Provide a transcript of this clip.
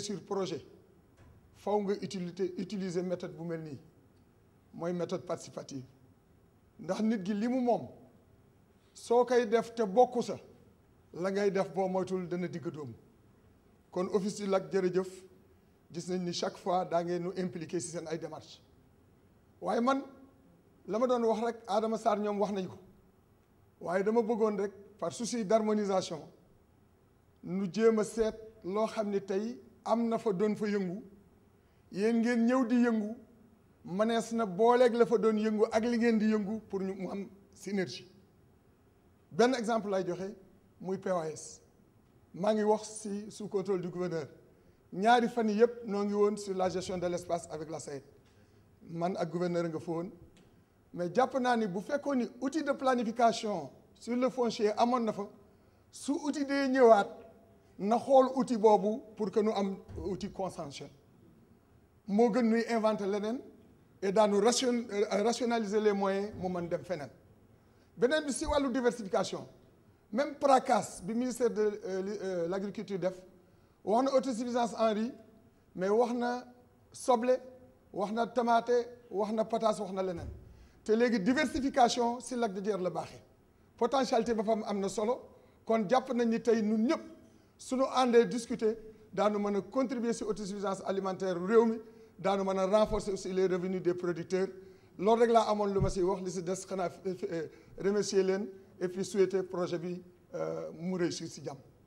réussir projet faw nga utilité utiliser méthode bu mel nii mooy méthode participative ndax nit gi li mu moom soo koy def te bokku sa la ngay def boo moytul dana digg dóomu kon office du lac jërëjëf gis nañ ni chaque fois daa ngeen nu impliqué si seen ay démarches waaye man la ma doon wax rek Adama Sarr ñoom wax nañ ko waaye dama bëggoon rek par souci d'harmonisation nu jéem a seet loo xam ne tey am na fa doon fa yëngu yéen ngeen ñëw di yëngu mënees na booleeg la fa doon yëngu ak li ngeen di yëngu pour ñu mu am synergie benn exemple lay joxe muy POAS maa ngi wax si sous contrôle du gouverneur ñaari fan yii yëpp noo ngi woon sur la gestion de l'espace avec la SAED man ak gouverneur nga fa woon mais jàpp naa ni bu fekkoon ni outil de planification sur le foncier amoon na fa su outil dee ñëwaat na xool outil boobu pour que nu am outil consensuel moo gën nuy inventer leneen et daanu ration rationaliser les moyens mu mën dem feneen beneen bi si wàllu diversification même PRACAS bi ministère de l' agriculture def wax na autosuffisance en riz mais wax na soble wax na tomate wax na pataas wax na leneen te léegi diversification si lac de Guiers la baaxee potentialité ba fam am na solo kon jàpp nañ ni tey ñun ñëpp suñu àndee discuter daanu mën a contribuer si autosuffisance alimentaire réew mi daanu mën a renforcer aussi les revenus des producteurs loolu rek laa amoon lu ma si wax li si des xanaa remercier leen et puis souhaiter projet bi mu réussir si jàmm